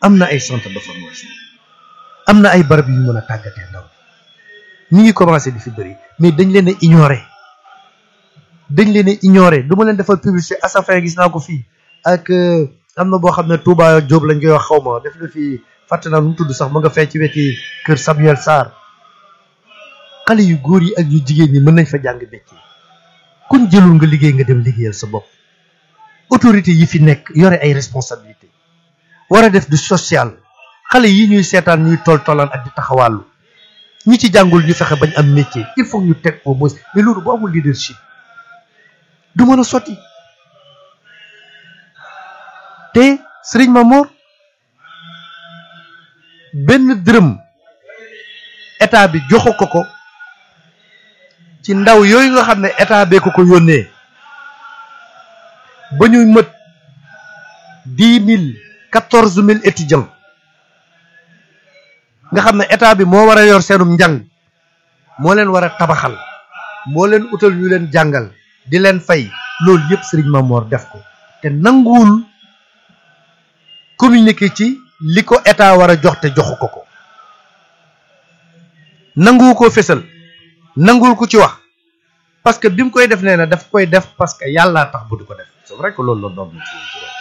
am na ay centre de formation am na ay barab yu ñu mën a tàggatee ndaw ñi ngi commencé di fi bëri mais dañ leen a ignorer dañ leen a ignorer du ma leen defal publicité Asafin gis naa ko fii ak am na boo xam ne Touba Diop lañ koy wax xaw ma def na fi fàtte naa nu mu tudd sax ma nga fee ci weti kër Samuel Sarr xale yu góor yi ak yu jigéen ñi mën nañ fa jàng métier kuñ jëlul nga liggéey nga dem liggéeyal sa bopp autorité yi fi nekk yore ay responsabilité war a def du social xale yi ñuy seetaan ñuy tol tolaan ak di taxawàllu ñi ci jàngul ñu fexe bañ am métier il faut ñu teg au moins mais loolu bu amul leadership du mën a sotti te Serigne Mamor benn dërëm état bi joxu ko ko ci ndaw yooyu nga xam ne état bee ko ko yónnee ba ñuy mët dix mille quatorze mille étudiants nga xam ne état bi moo war a yor seenum njàng moo leen war a tabaxal moo leen utal ñu leen jàngal di leen fay loolu yëpp Serigne Mamor def ko te nanguwul communiqué ci li ko état war a jox te joxu ko ko nanguwu ko fésal nanguwul ku ci wax parce que bi mu koy def nee na daf koy def parce que yàllaa tax bu di ko def c'est vrai que loolu la doon ci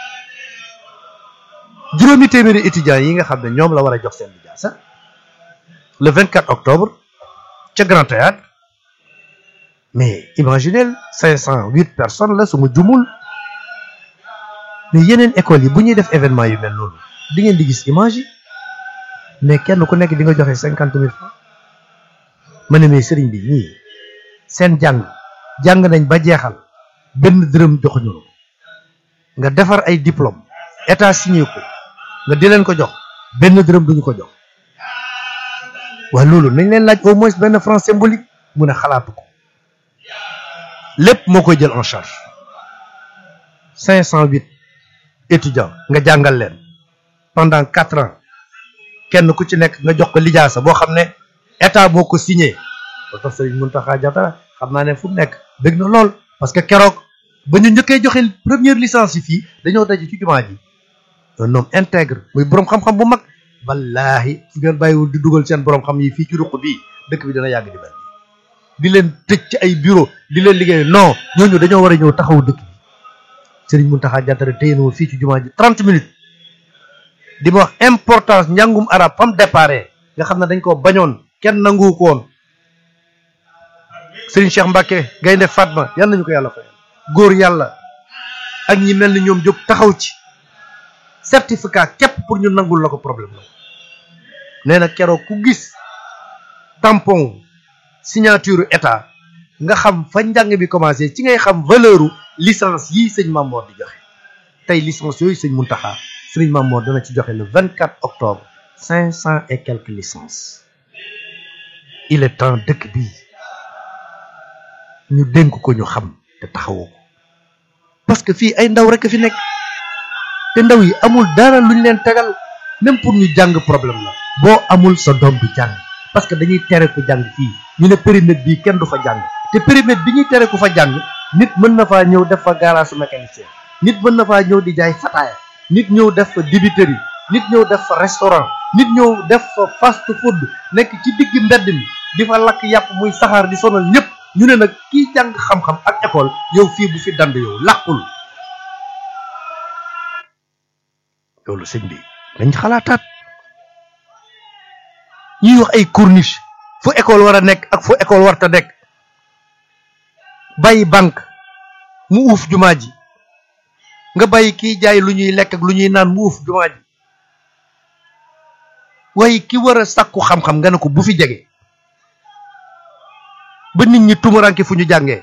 juróomi téeméeri étudiants yi nga xam ne ñoom la war a jox seen lijaasa le 24 octobre ca Grand Théâtre mais imaginez cinq cent huit personnes la su ma jumul mais yeneen écoles yi bu ñuy def événement yu mel noonu di ngeen di gis image yi mais kenn ku nekk di nga joxe cinquante mille francs ma ne mais sëriñ bi ñii seen jàng jàng nañ ba jeexal benn dërëm joxuñu la nga defar ay diplôme état signé ko nga di leen ko jox benn dërëm duñu ko jox waaye loolu nañ leen laaj au moins benn franc symbolique mu ne xalaatu ko lépp moo koy jël en charge cinq cent huit étudiants nga jàngal leen pendant quatre ans kenn ku ci nekk nga jox ko lijaasa boo xam ne état moo ko signé ba tax Serigne Mountakha Diattara xam naa ne fu mu nekk bëgg na lool parce que keroog ba ñu njëkkee joxe première licence yi fii dañoo daje ci jumaa ji un homme intègre muy borom xam-xam bu mag wallaahi su ngeen bàyyiwul di dugal seen borom xam yi fii ci ruq bii dëkk bi dana yàgg di mel di leen tëj ci ay bureau di leen liggéey non ñooñu dañoo war a ñëw taxaw dëkk bi Serigne Mountakha Diattara téye na fii ci jumaa ji 30 minutes di ma wax importance njàngum arab fam déparé nga xam ne dañ ko bañoon kenn nangu ko woon Serigne Cheikh Mbacke Gaynde Fatma yal nañu ko yàlla fayal góor yàlla ak ñi mel ni ñoom jóg taxaw ci certificat képp pour ñu nangul la ko problème la nee na keroog ku gis tampon signature état nga xam fa njàng bi commencé ci ngay xam valeur licence yii sëñ Mamor di joxe tey licence yooyu sëñ Mountakha sëñ Mamor dana ci joxe le 24 octobre cinq cent et quelques licences il est temps dëkk bi ñu dénk ko ñu xam te taxawoo ko parce que fii ay ndaw rek fi nekk te ndaw yi amul dara luñ leen tegal même pour ñu jàng problème la boo amul sa doom du jàng parce que dañuy tere ku jàng fii ñu ne périmètre bii kenn du fa jàng te périmètre bi ñuy tere ku fa jàng nit mën na faa ñëw def fa garage mécanicien nit mën na faa ñëw di jaay fataaya nit ñëw def fa dibiteri nit ñëw def fa restaurant nit ñëw def fa fast food nekk ci digg mbedd mi di fa lakk yàpp muy saxaar di sonal ñëpp ñu ne nag kii jàng xam-xam ak école yow fii bu fi dand yow làqul loolu sëñ bi dañ xalaataat ñuy wax ay corniche fu école war a nekk ak fu école war ta nekk bàyyi banque mu uuf jumaa ji nga bàyyi kiy jaay lu ñuy lekk ak lu ñuy naan mu uuf jumaa ji waaye ki war a sàkku xam-xam nga ne ko bu fi jege ba nit ñi tumuranke fu ñu jàngee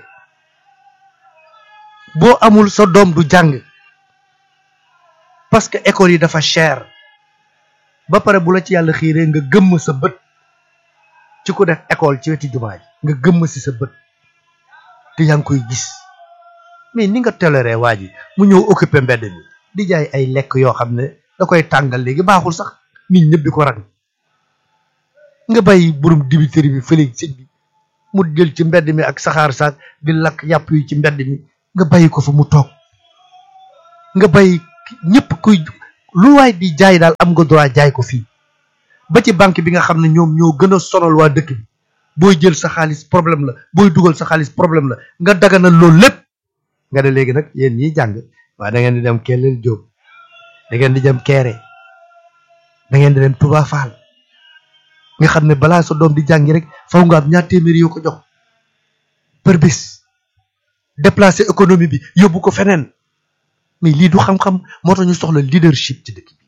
boo amul sa doom du jàng parce que école yi dafa cher ba pare bu la ci yàlla xiiree nga gëmm sa bët ci ku def école ci wetu jumaa ji nga gëmm si sa bët te yaa ngi koy gis mais ni nga toléré waa ji mu ñëw occupé mbedd mi di jaay ay lekk yoo xam ne da koy tàngal léegi baaxul sax nit ñëpp di ko rang nga bàyyi borom dibiteri bi fële sëñ bi mu jël ci mbedd mi ak saxaar saak di lakk yàpp yi ci mbedd mi nga bàyyi ko fa mu toog nga bàyyi ñëpp kuy lu waay di jaay daal am nga droit jaay ko fii ba ci banque bi nga xam ne ñoom ñoo gën a sonal waa dëkk bi booy jël sa xaalis problème la booy dugal sa xaalis problème la nga daganal loolu lépp nga ne léegi nag yéen ñiy jàng waa da ngeen di dem Kellel Jóob da ngeen di dem Kéré da ngeen di dem Touba Fall nga xam ne balaa sa doom di jàngi rek faw nga am ñaar téeméeri yoo ko jox per bis déplacer économie bi yóbbu ko feneen mais lii du xam-xam moo tax ñu soxla leadership ci dëkk bi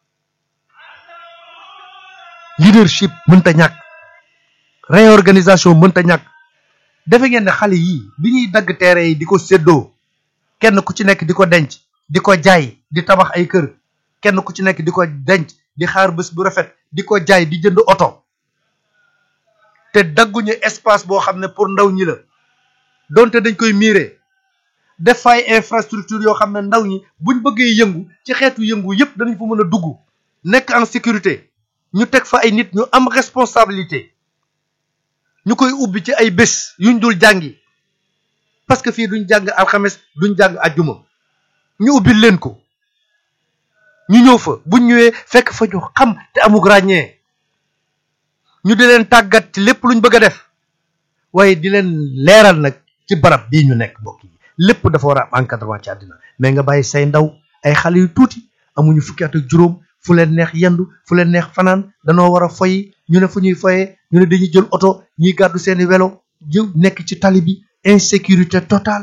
leadership mënta ñàkk réorganisation mënta ñàkk defe ngeen ne xale yii bi ñuy dagg teere yi di ko séddoo kenn ku ci nekk di ko denc di ko jaay di tabax ay kër kenn ku ci nekk di ko denc di xaar bés bu rafet di ko jaay di jënd oto te dagguñu espace boo xam ne pour ndaw ñi la donte dañ koy miire def fay infrastructure yoo xam ne ndaw ñi buñ bëggee yëngu ci xeetu yëngu yépp danañ fa mën a dugg nekk en sécurité ñu teg fa ay nit ñu am responsabilité ñu koy ubbi ci ay bés yuñ dul jàngi parce que fii duñ jàng alxames duñ jàng ajjuma ñu ubbi leen ko ñu ñëw fa buñ ñëwee fekk fa ñu xam te amug ràññee ñu di leen tàggat ci lépp luñ bëgg a def waaye di leen leeral nag ci barab bii ñu nekk mbokk yi lépp dafa war a am encadrement ci àddina mais nga bàyyi say ndaw ay xale yu tuuti amuñu fukki at ak juróom fu leen neex yendu fu leen neex fanaan danoo war a foyi ñu ne fu ñuy foyee ñu ne dañuy jël oto ñiy gàddu seeni welo jëw nekk ci tali bi insécurité totale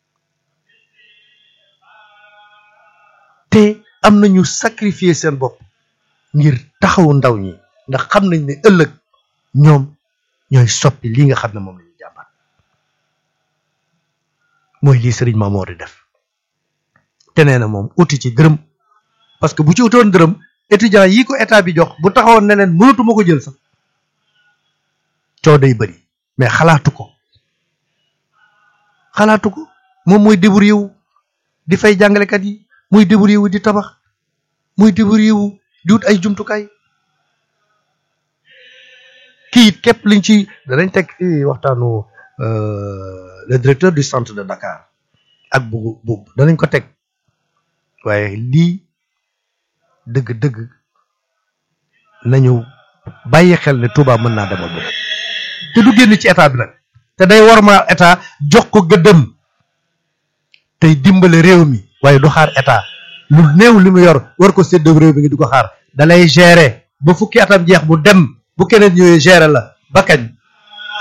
te am nañu sacrifier seen bopp ngir taxawu ndaw ñi ndax xam nañ ne ëllëg ñoom ñooy soppi lii nga xam ne moom la ñuy jàmbat mooy lii sëriñ Mamoor di def te nee na moom uti ci dërëm parce que bu ci utoon dërëm étudiant yi ko état bi jox bu taxawoon ne leen mënatuma ko jël sax coow day bëri mais xalaatu ko xalaatu ko moom mooy débrouillé wu di fay jàngalekat yi muy débrouillé wu di tabax muy débrouillé wu di wut ay jumtukaay kii it képp liñ ci danañ teg fii waxtaanu le directeur du centre de Dakar ak bu bu danañ ko teg waaye lii dëgg-dëgg nañu bàyyi xel ne Touba mën naa demal bopp te du génn ci état bi nag te day war ma état jox ko gëddëm tey dimbale réew mi waaye du xaar état lu néew li mu yor war ko séddoo réew mi ngi di ko xaar dalay gérer ba fukki atam jeex bu dem bu keneen ñëwee gérer la ba kañ